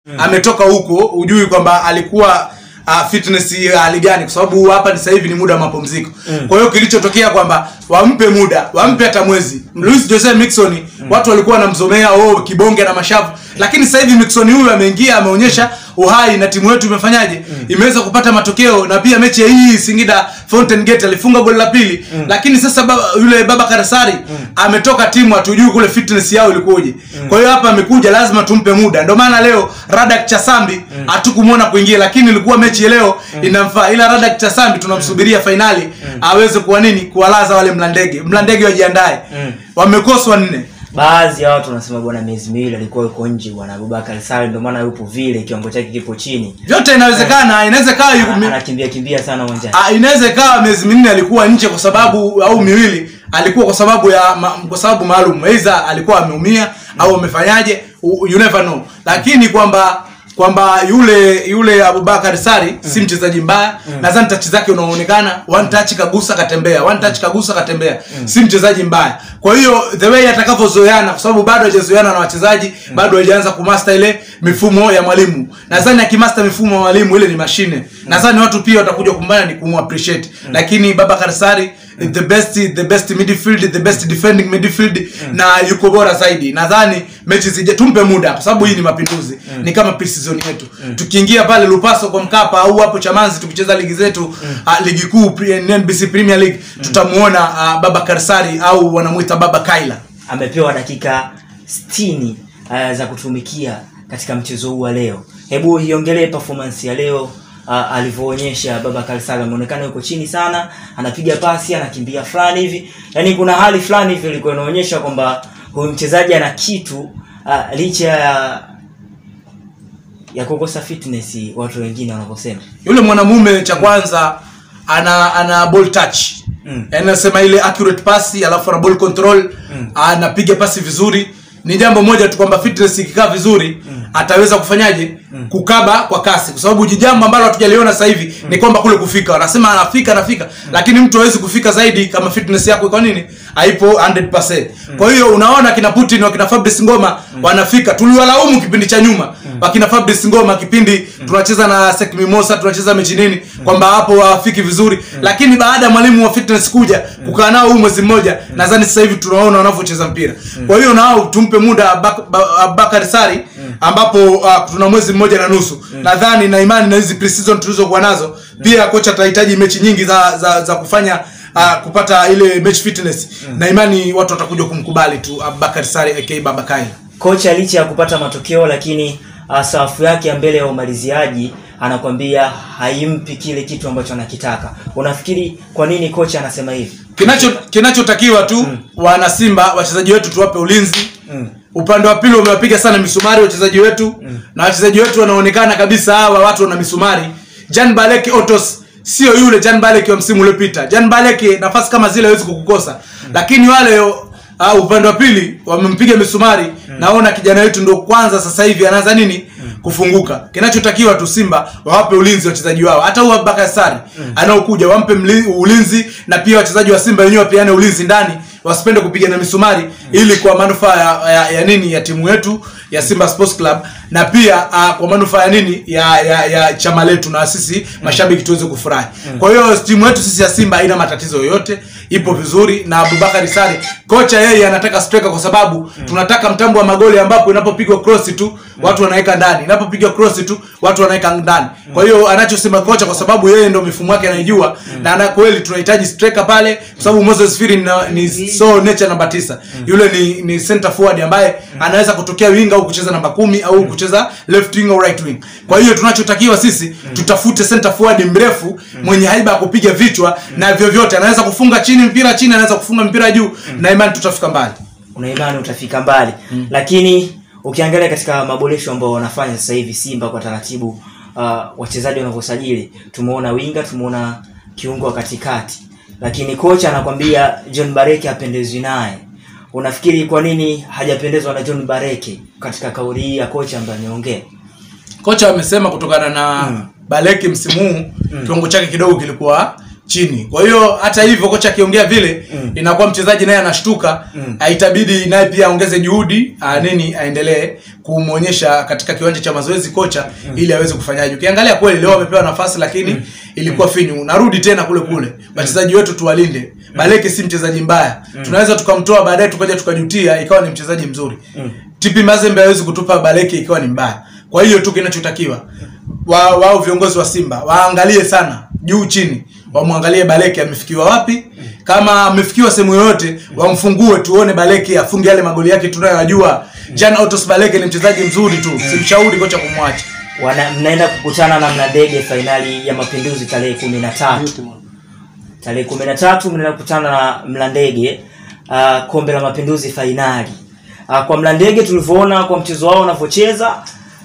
ametoka huko ujui kwamba alikuwa uh, fitness ya hali gani kwa sababu hapa ni sasa hivi ni muda wa mapumziko kwa hiyo kilichotokea kwamba wampe muda wampe hata mwezi Luis Jose Mixon watu walikuwa wanamzomea oh kibonge na mashavu lakini sasa hivi Mixon huyu ameingia ameonyesha uhai na timu yetu imefanyaje imeweza kupata matokeo na pia mechi ya hii Singida Fountain Gate alifunga goli la pili lakini sasa baba, yule baba Karasari ametoka timu hatujui kule fitness yao ilikuwaje kwa hiyo hapa amekuja lazima tumpe muda ndio maana leo Radak Chasambi hatukumuona kuingia lakini ilikuwa mechi ya leo inamfaa ila Radak Chasambi tunamsubiria fainali aweze kuwa nini kuwalaza wale mlandege mlandege wajiandae wamekoswa nne baadhi ya watu wanasema bwana miezi miwili alikuwa yuko nje bwana Abubakar Sale ndio maana yupo vile kiwango chake kipo chini vyote inawezekana inaweza ikawa yu- mi- anakimbia kimbia sana uwanjani Ah, inaweza ikawa miezi minne alikuwa nje kwa sababu au miwili alikuwa kwa sababu ya ma, kwa sababu maalum aidha alikuwa ameumia au amefanyaje u- you never know lakini kwamba kwamba yule yule Abubakar Sari si mchezaji mbaya nadhani touch zake unaonekana one touch kagusa katembea one touch kagusa katembea si mchezaji mbaya kwa hiyo the way atakavyozoeana kwa sababu bado hajazoeana na wachezaji bado hajaanza kumaster ile mifumo ya mwalimu nadhani akimaster mifumo ya mwalimu ile ni mashine nadhani watu pia watakuja kumbana ni kumu appreciate lakini Babakar Sari the best the best midfield the best defending midfield na yuko bora zaidi nadhani mechi zije tumpe muda kwa sababu hii ni mapinduzi ni kama pre-season yetu tukiingia pale Lupaso kwa Mkapa au hapo Chamanzi tukicheza ligi zetu ah, ligi kuu pre- NBC Premier League tutamuona uh, Babakar Sari au wanamuita Baba Kaila amepewa dakika 60 uh, za kutumikia katika mchezo huu wa leo hebu iongelee performance ya leo uh, alivyoonyesha Babakar Sale ameonekana yuko chini sana anapiga pasi anakimbia fulani hivi yaani kuna hali fulani hivi ilikuwa inaonyesha kwamba huyu mchezaji ana kitu uh, licha ya ya kukosa fitness watu wengine wanavyosema yule mwanamume cha kwanza ana ana ball touch Mm. Yaani nasema ile accurate pasi alafu ana ball control anapiga pasi vizuri ni jambo moja tu kwamba fitness ikikaa vizuri ataweza kufanyaje kukaba kwa kasi kwa sababu ji- jambo ambalo hatujaliona sasa hivi ni kwamba kule kufika wanasema anafika anafika lakini mtu hawezi kufika zaidi kama fitness yako kwa nini haipo 100% kwa hiyo unaona kina Putin wakina Fabrice Ngoma wanafika tuliwalaumu kipindi cha nyuma wakina Fabrice Ngoma kipindi tunacheza na Sek Mimosa tunacheza mechi nini kwamba hapo hawafiki vizuri lakini baada ya mwalimu wa fitness kuja kukaa nao huu mwezi mmoja nadhani sasa hivi tunaona wanavyocheza mpira kwa hiyo nao tumpe muda Abak- Ba- Abubakar Sari ambapo uh, tuna mwezi mmoja na nusu nadhani na imani na hizi pre-season tulizokuwa nazo pia kocha atahitaji mechi nyingi za za, za kufanya uh, kupata ile match fitness na imani watu watakuja kumkubali tu Abubakar Sari aka Baba Kaila kocha licha ya kupata matokeo lakini uh, safu yake ya mbele ya umaliziaji anakwambia haimpi kile kitu ambacho anakitaka unafikiri kwa nini kocha anasema hivi kinacho kinachotakiwa tu wana Simba wachezaji wetu tuwape ulinzi Mm. upande wa pili wamewapiga sana misumari wachezaji wetu na wachezaji wetu wanaonekana kabisa hawa watu wana misumari Jan Baleke Otos sio yule Jan Baleke wa msimu uliopita Jan Baleke nafasi kama zile hawezi kukukosa lakini wale uh, upande wa pili wamempiga misumari naona kijana wetu ndo kwanza sasa hivi anaanza nini kufunguka kinachotakiwa tu Simba wawape ulinzi wachezaji wao hata huyu Abubakar Sari anaokuja wampe mli- ulinzi na pia wachezaji wa Simba wenyewe wapeane ulinzi ndani wasipende kupigana misumari ili kwa manufaa ya, ya, ya nini ya timu yetu ya Simba Sports Club na pia uh, kwa manufaa ya nini ya, ya, ya chama letu na sisi mashabiki tuweze kufurahi. Kwa hiyo timu yetu sisi ya Simba haina matatizo yoyote, ipo vizuri na Abubakar Sari kocha yeye anataka striker kwa sababu tunataka mtambo wa magoli ambapo inapopigwa cross tu watu wanaweka ndani, inapopigwa cross tu watu wanaweka ndani. Kwa hiyo anachosema kocha kwa sababu yeye ndio mifumo yake anaijua na ana kweli tunahitaji striker pale kwa sababu Moses Firi ni, ni so nature namba tisa. Yule ni ni center forward ambaye anaweza kutokea winga au kucheza namba kumi au kucheza left wing au right wing. Kwa hiyo tunachotakiwa sisi tutafute center forward mrefu mwenye haiba ya kupiga vichwa na vyovyote anaweza kufunga chini mpira chini, anaweza kufunga mpira juu na imani tutafika mbali. una imani utafika mbali lakini ukiangalia katika maboresho ambayo wanafanya sasa hivi simba kwa taratibu uh, wachezaji wanavyosajili tumeona winga tumeona kiungo wa katikati lakini kocha anakwambia john bareke hapendezwi naye unafikiri kwa nini hajapendezwa na john bareke katika kauli hii ya kocha ambaye ameongea Kocha amesema kutokana na Baleki msimu huu kiwango chake kidogo kilikuwa chini kwa hiyo hata hivyo kocha akiongea vile Mm. inakuwa mchezaji naye anashtuka Mm. Ah, itabidi naye pia aongeze juhudi ah, nini aendelee kumwonyesha katika kiwanja cha mazoezi kocha ili aweze kufanyaje ukiangalia kweli leo amepewa nafasi lakini ilikuwa finyu narudi tena kule kule wachezaji wetu tuwalinde baleke si mchezaji mbaya tunaweza tukamtoa baadaye tukaja tukajutia ikawa ni mchezaji mzuri Mm. tipi mazembe hawezi kutupa baleke ikiwa ni mbaya kwa hiyo tu kinachotakiwa wa, wao viongozi wa simba waangalie sana juu chini wamwangalie baleke amefikiwa wapi kama amefikiwa sehemu yoyote wamfungue tuone baleke afunge yale magoli yake tunayoyajua jan autos baleke ni mchezaji mzuri tu simshauri kocha kumwacha Wana, mnaenda kukutana na mnadege fainali ya mapinduzi tarehe kumi na tatu tarehe kumi na tatu mnaenda kukutana na mlandege uh, kombe la mapinduzi fainali uh, kwa mlandege tulivyoona kwa mchezo wao wanavyocheza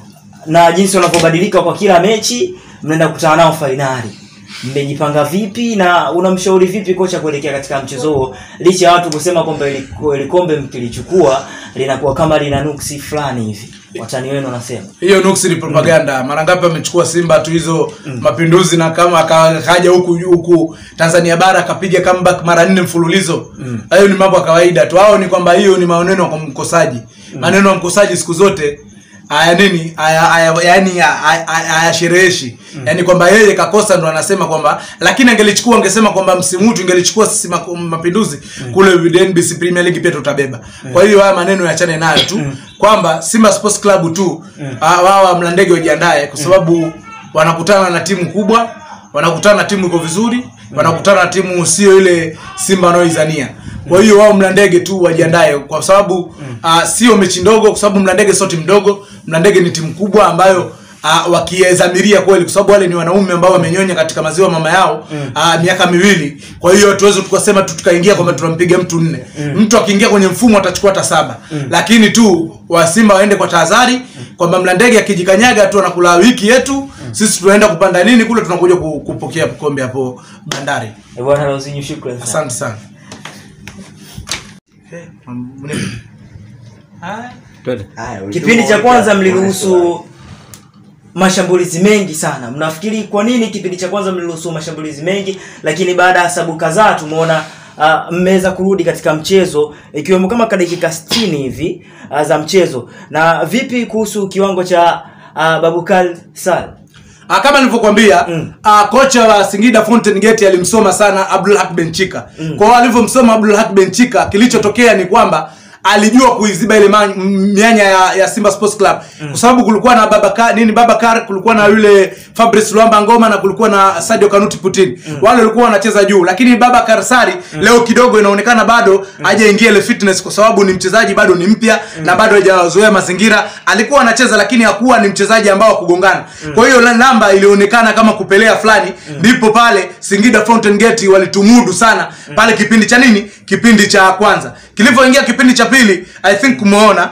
na jinsi wanavyobadilika kwa kila mechi mnaenda kukutana nao fainali mmejipanga vipi na unamshauri vipi kocha kuelekea katika mchezo huo licha ya watu kusema kwamba ili ili kombe mkilichukua linakuwa kama lina nuksi fulani hivi watani wenu wanasema hiyo nuksi ni propaganda mara ngapi amechukua simba tu hizo mapinduzi na kama aka- akaja huku huku tanzania bara akapiga comeback mara nne mfululizo hayo ni mambo ya kawaida tu hao ni kwamba hiyo ni maneno kwa mkosaji maneno ya mkosaji siku zote haya nini haya haya yani hayashereheshi yani kwamba yeye kakosa ndo anasema kwamba lakini angelichukua angesema kwamba msimu huu tungelichukua sisi mako- mapinduzi kule NBC Premier League pia tutabeba kwa hiyo haya maneno yachane nayo tu kwamba Simba Sports Club tu ah, wao wa mlandege wajiandae kwa sababu wanakutana na timu kubwa wanakutana na timu iko vizuri wanakutana na timu sio ile Simba wanaoizania kwa hiyo wao mlandege tu wajiandae kwa sababu uh, sio mechi ndogo kwa sababu mlandege sio timu ndogo mlandege ni timu kubwa ambayo uh, wakiezamiria kweli kwa sababu wale ni wanaume ambao wamenyonya katika maziwa mama yao uh, miaka miwili kwa hiyo tuweze tukasema tu tukaingia kwamba tunampiga mtu nne mtu akiingia kwenye mfumo atachukua hata saba lakini tu wasimba waende kwa tahadhari kwamba mlandege akijikanyaga tu anakula wiki yetu sisi tunaenda kupanda nini kule tunakuja ku- kupokea kombe hapo bandari Eh, bwana Lauzinho shukrani sana asante sana Eh, mne- Haya. Haya, kipindi cha kwanza mliruhusu mashambulizi mengi sana mnafikiri kwa nini kipindi cha kwanza mliruhusu mashambulizi mengi lakini baada ya sabu kadhaa tumeona uh, mmeweza kurudi katika mchezo ikiwemo kama ka dakika 60 hivi uh, za mchezo na vipi kuhusu kiwango cha uh, babukal sal Ah, kama nilivyokuambia Mm. ah, kocha wa Singida Fountain Gate alimsoma sana Abdul Hak Benchika. Kwa hiyo alivyomsoma Abdul Hak Benchika, kilichotokea ni kwamba alijua kuiziba ile ma- m- mianya ya, ya Simba Sports Club kwa sababu kulikuwa na Babakar nini Babakar, kulikuwa na yule Fabrice Luamba Ngoma na kulikuwa na Sadio Kanuti Putin. Wale walikuwa wanacheza juu, lakini Babakar Sari leo kidogo inaonekana bado hajaingia ile fitness kwa sababu ni mchezaji bado ni mpya na bado hajazoea mazingira. Alikuwa anacheza lakini hakuwa ni mchezaji ambao wa kugongana. Kwa hiyo la- namba ilionekana kama kupelea fulani, ndipo pale Singida Fountain Gate walitumudu sana pale kipindi cha nini? Kipindi cha kwanza. Kilivyoingia kipindi cha pili, I think umeona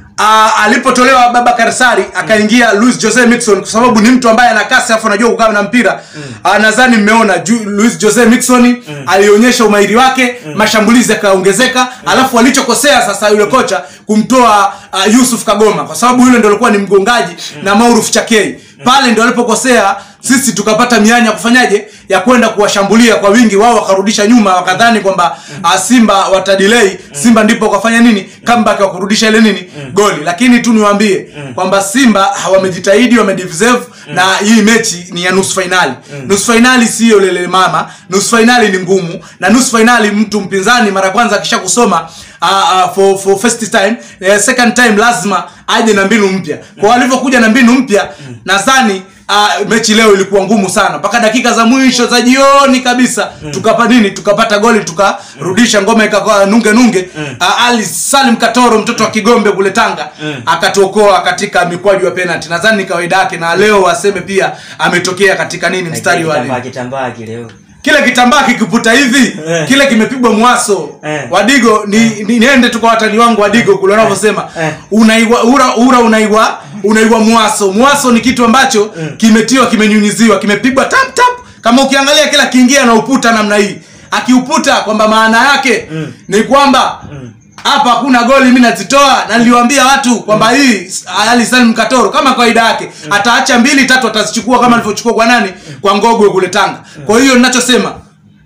Uh, alipotolewa Babakar Sari akaingia Luis Jose Mixon kwa sababu ni mtu ambaye ana kasi afu anajua kukaa na mpira uh, nadhani mmeona Ju- Luis Jose Mixon alionyesha umahiri wake mashambulizi yakaongezeka alafu alichokosea sasa yule kocha kumtoa uh, Yusuf Kagoma kwa sababu yule ndio alikuwa ni mgongaji na Mauruf Chakei pale ndio alipokosea sisi tukapata mianya ya kufanyaje ya kwenda kuwashambulia kwa wingi wao wakarudisha nyuma wakadhani kwamba uh, simba watadelay simba ndipo wakafanya nini comeback wa kurudisha ile nini goli lakini tu niwaambie kwamba simba hawamejitahidi wamedeserve na hii mechi ni ya nusu fainali nusu fainali siyo lele mama nusu fainali ni ngumu na nusu fainali mtu mpinzani mara ya kwanza akisha kusoma uh, uh, for, for first time uh, second time lazima aje na mbinu mpya kwa walivyokuja na mbinu mpya nadhani Uh, mechi leo ilikuwa ngumu sana mpaka dakika za mwisho za jioni kabisa tukapa nini tukapata goli tukarudisha ngoma ikakuwa nunge nunge uh, ali salim katoro mtoto wa kigombe kule tanga akatuokoa katika mikwaju ya penalty nadhani ni kawaida yake na leo waseme pia ametokea katika nini mstari wa kitambaa kitambaa kileo kile kitambaa kikiputa hivi Eh. kile kimepigwa mwaso Eh. wadigo ni, ni niende tu kwa watani wangu wadigo kule wanavyosema Eh. unaigwa ura ura unaigwa unaigwa mwaso mwaso ni kitu ambacho kimetiwa kimenyunyiziwa kimepigwa tap tap kama ukiangalia kila kiingia na uputa namna hii akiuputa kwamba maana yake ni kwamba hapa hakuna goli mimi nazitoa na niliwaambia watu kwamba hii Ali Salim Katoro kama kawaida yake ataacha mbili tatu atazichukua kama alivyochukua kwa nani kwa Ngogwe kule Tanga kwa hiyo ninachosema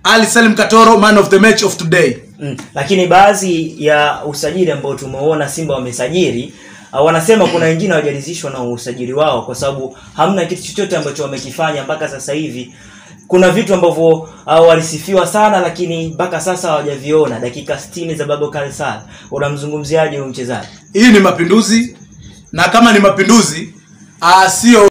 ali salim katoro man of the match of today Mm. Lakini baadhi ya usajili ambao tumeona Simba wamesajili uh, wanasema kuna wengine hawajalizishwa na usajili wao kwa sababu hamna kitu chochote ambacho wamekifanya mpaka sasa hivi. Kuna vitu ambavyo uh, walisifiwa sana lakini mpaka sasa hawajaviona. Dakika 60 za Babakar Sall, unamzungumziaje huyu mchezaji? hii ni mapinduzi na kama ni mapinduzi ah, sio